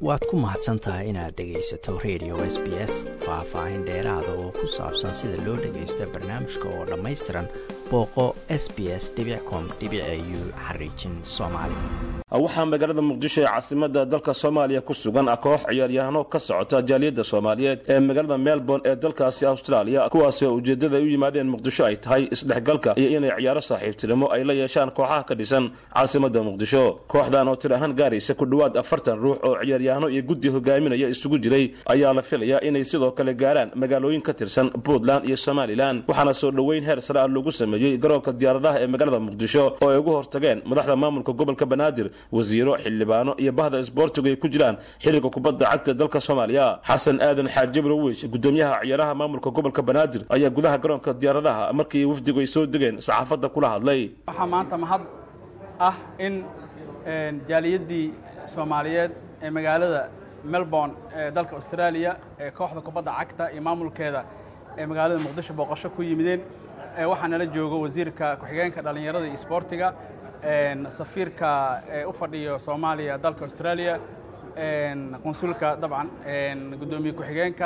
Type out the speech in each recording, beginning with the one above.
waad ku mahadsan tahay inaad dhegaysato radio s b s faah-faahin dheeraada oo ku saabsan sida loo dhagaysta barnaamijka oo dhammaystiran booqo s b s com u xariijin soomaali waxaa magaalada muqdisho ee caasimada dalka soomaaliya ku sugan koox ciyaaryahano ka socota jaaliyadda soomaaliyeed ee magaalada melbourne ee dalkaasi australia kuwaasi oo ujeeddada ay u yimaadeen muqdisho ay tahay isdhexgalka iyo inay ciyaaro saaxiibtinimo ay la yeeshaan kooxaha ka dhisan caasimada muqdisho kooxdan oo tir ahaan gaaraysa ku dhowaad afartan ruux oo ciyaaryahano iyo guddi hogaaminaya isugu jiray ayaa la filayaa inay sidoo kale gaaraan magaalooyin ka tirsan puntland iyo somalilan waxaana soo dhoweyn heer sare ah lagu sameeyey garoonka diyaaradaha ee magaalada muqdisho oo ay ugu hortageen madaxda maamulka gobolka banaadir wasiiro xildhibaano iyo bahda isboortigu ay ku jiraan xiriirka kubadda cagta dalka soomaaliya xasan aadan xaajibre wiish gudoomiyaha ciyaaraha maamulka gobolka banaadir ayaa gudaha garoonka diyaaradaha markii wafdigu ay soo degeen saxaafadda kula hadlay waxaa maanta mahad ah in jaaliyaddii soomaaliyeed ee magaalada melbourne ee dalka australia ee kooxda kubadda cagta iyo maamulkeeda ee magaalada muqdisho booqasho ku yimideen waxaa nala joogo wasiirka ku-xigeenka dhallinyarada iyo isboortiga safiirka ee u fadhiyo soomaaliya dalka australia qunsulka dabcan guddoomiye ku-xigeenka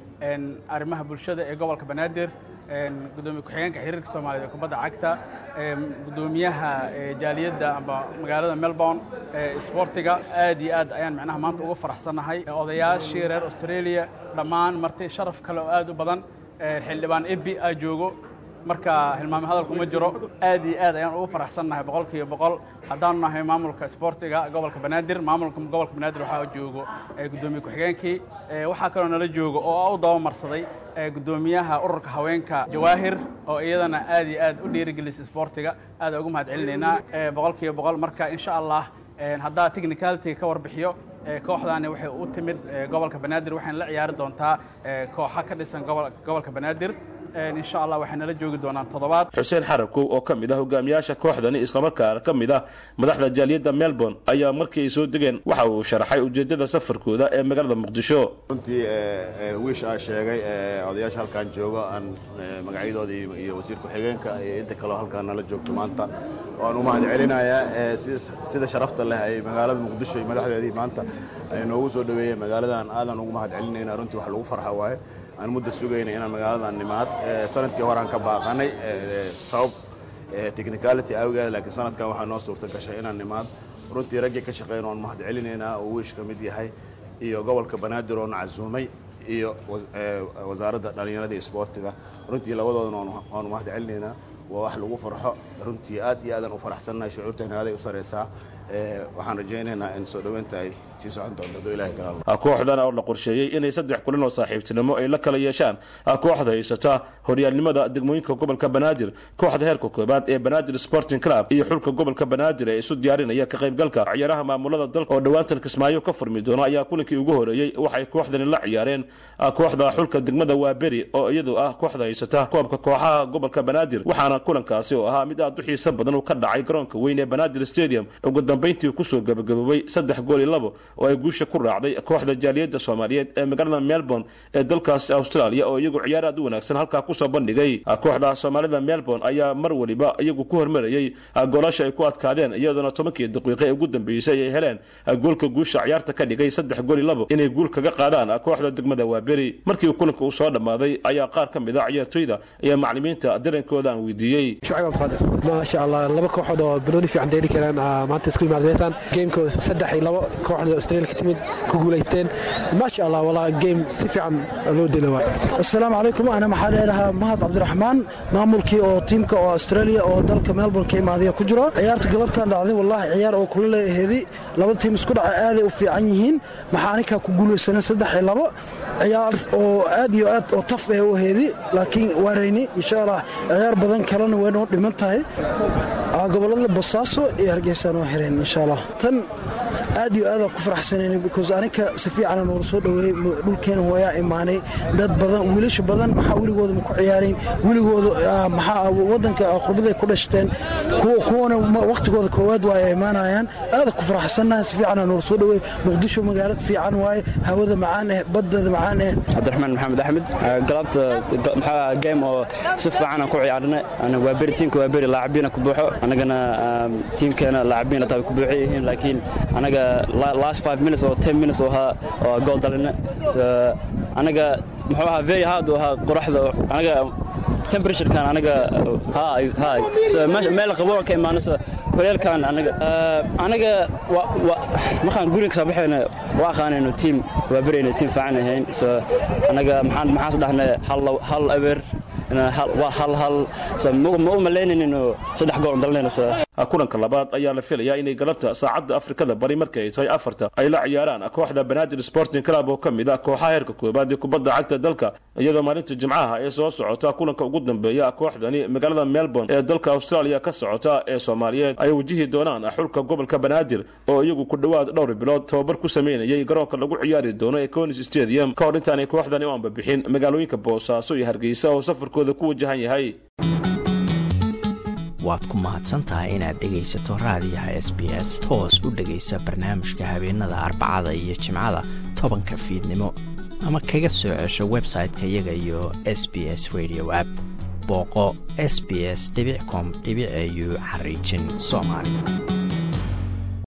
arrimaha bulshada ee gobolka banaadir gudoomiye ku-xigeenka xiriirka soomaaliyeed ee kubadda cagta gudoomiyaha jaaliyadda amba magaalada melbourne isboortiga aad iyo aad ayaan macnaha maanta ugu faraxsannahay odayaashii reer australia dhammaan marti sharaf kale oo aad u badan xildhibaan ebi aa joogo marka hilmaame hadalku ma jiro aad iyo aad ayaan ugu faraxsannahay boqol kiiba boqol haddaanu nahay maamulka isboortiga gobolka banaadir maamulka gobolka banaadir waxaa joogo guddoomiye ku-xigeenkii waxaa kaloo nala joogo oo u dabamarsaday guddoomiyaha ururka haweenka jawaahir oo iyadana aad iyo aad u dhiirigelisa isboortiga aad ugu mahad celinaynaa boqol kiiba boqol marka insha allah haddaa technicalitiga ka warbixiyo kooxdaani waxay u timid gobolka banaadir waxayna la ciyaari doontaa kooxa ka dhisan gobolka banaadir insha allah waxay nala joogi doonaan toddobaad xuseen xarakow oo ka mid ah hogaamiyaasha kooxdani islamarkaana ka mid ah madaxda jaaliyadda melbourne ayaa markii ay soo degeen waxa uu sharaxay ujeeddada safarkooda ee magaalada muqdisho runtii wiish aa sheegay odayaasha halkaan joogo aan magacyadooda iyo wasiir ku-xigeenka iyo inta kaleo halkaan nala joogto maanta waan u mahad celinayaa sida sharafta leh ay magaalada muqdisho iyo madaxdeedii maanta ay noogu soo dhaweeyeen magaaladan aadan ugu mahad celinayna runtii wax lagu farxa waaye aan mudda sugayna inaan magaaladan nimaad sanadkii horaan ka baaqanay sabab technicality awgeed laakiin sanadkan waxaa noo suurta gashay inaan nimaad runtii raggii ka shaqeyn oon mahad celinaynaa oo wiish ka mid yahay iyo gobolka banaadir oona casuumay iyo wasaaradda dhallinyarada isboortiga runtii labadoodana oonu mahad celinaynaa waa wax lagu farxo runtii aad iyo aadaan u faraxsannahay shucuurtayna aaday u saraysaa waxaan rajaynaynaa in soo dhoweynta ay sii socon doonto hadduu ilahay kala kooxdan oo la qorsheeyey inay saddex kulan oo saaxiibtinimo ay la kala yeeshaan kooxda haysata horyaalnimada degmooyinka gobolka banaadir kooxda heerka koobaad ee banaadir sporting club iyo xulka gobolka banaadir ee isu diyaarinaya ka qaybgalka ciyaaraha maamulada dalka oo dhowaantan kismaayo ka furmi doona ayaa kulankii ugu horeeyey waxay kooxdani la ciyaareen kooxda xulka degmada waaberi oo iyadu ah kooxda haysata koobka kooxaha gobolka banaadir waxaana kulankaasi oo ahaa mid aad u xiiso badan uu ka dhacay garoonka weyn ee banaadir stadium ugu dambayntii kusoo gabagaboobay saddex gool iyo labo oo ay guusha ku raacday kooxda jaaliyadda soomaaliyeed ee magaalada melbourne ee dalkaasi australia oo iyagu ciyaar aad u wanaagsan halkaa kusoo bandhigay kooxda soomaalida melbourne ayaa mar weliba iyagu ku hormarayey goolasha ay ku adkaadeen iyadoona tobankii daqiiqe ee ugu dambeysay ay heleen goolka guusha ciyaarta ka dhigay saddex gool iyo labo inay guul kaga qaadaan kooxda degmada waaberi markii kulanka uu soo dhammaaday ayaa qaar ka mid a ciyaartoyda iyo maclimiinta darankooda aan weydiiyey maasha allah laba kooxood oo banooni fiican dheeli karaan maanta isku imaadeytaan geemka saddex iyo labo kooxda australia ka timid ku guulaysteen maasha allah walaa geem si fiican loo dela waay assalaamu calaykum ana maxaa leedahaa mahad cabdiraxmaan maamulkii oo tiimka oo australia oo dalka melbourne ka imaadaya ku jiro ciyaarta galabtaan dhacday wallaahi ciyaar oo kula leeheedi labada tiim isku dhaca aaday u fiican yihiin maxaa aninkaa ku guulaysanay saddex iyo labo ciyaar oo aad iyo aad oo taf eh u heedi laakiin waarayni insha allah ciyaar badan kalena way noo dhiman tahay gobolada basaaso iyo hargeysaan oo hereen insha allah tan aad iyo aadaan ku faraxsanayn because aninka si fiicana noola soo dhoweeyey dhulkeena hooyaa imaanay dad badan wiilasha badan maxaa weligooda ma ku ciyaarayn weligooda maxaa waddanka qurbaday ku dhashteen kuwana wakhtigooda koowaad waa ay imaanayaan aada ku faraxsannahay si fiicana noola soo dhoweey muqdisho magaalad fiican waaye hawada macaan eh baddada macaan eh cabdiraxmaan maxamed axmed galabta maxaa game oo si fiicanaan ku ciyaarnay waa beri tiimka waa beri laacabiina ku buuxo annagana tiimkeena laacabiina taa ku buuxan yihiin laakiin anaga last five minutes oo ten minutes oo ahaa oo gool dalina so anaga muxuu ahaa very hard oo ahaa qoraxda anaga temperaturekan anaga hi hi so meel qabo ka imaanayso kuleelkan anaga anaga markaan guriga kasoo baxayna waa aqaanayno team waa berayna team fiican ahayn so anaga maxaan maxaas dhahnay hal hal eber waa hal hal so ma u malaynaynin oo saddex gool dalinayna so kulanka labaad ayaa la filayaa inay galabta saacadda afrikada bari marka ay tahay afarta ay la ciyaaraan kooxda banaadir sporting club oo ka mid ah kooxaha heerka koobaad ee kubadda cagta dalka iyadoo maalinta jimcaha ee soo socota kulanka ugu dambeeya kooxdani magaalada melbourne ee dalka australia ka socota ee soomaaliyeed ay wajihi doonaan xulka gobolka banaadir oo iyagu ku dhowaad dhowr bilood tababar ku sameynayay garoonka lagu ciyaari doono ee conis stadium ka hor intaanay kooxdani u ambabixin magaalooyinka boosaaso iyo hargeysa oo safarkooda ku wajahan yahay waad ku mahadsantahay inaad dhegaysato raadiyaha s b s toos u dhegaysa barnaamijka habeenada arbacada iyo jimcada tobanka fiidnimo ama kaga soo cesho website-ka iyaga iyo s b s radio app booqo s b s com au xariijin soomaali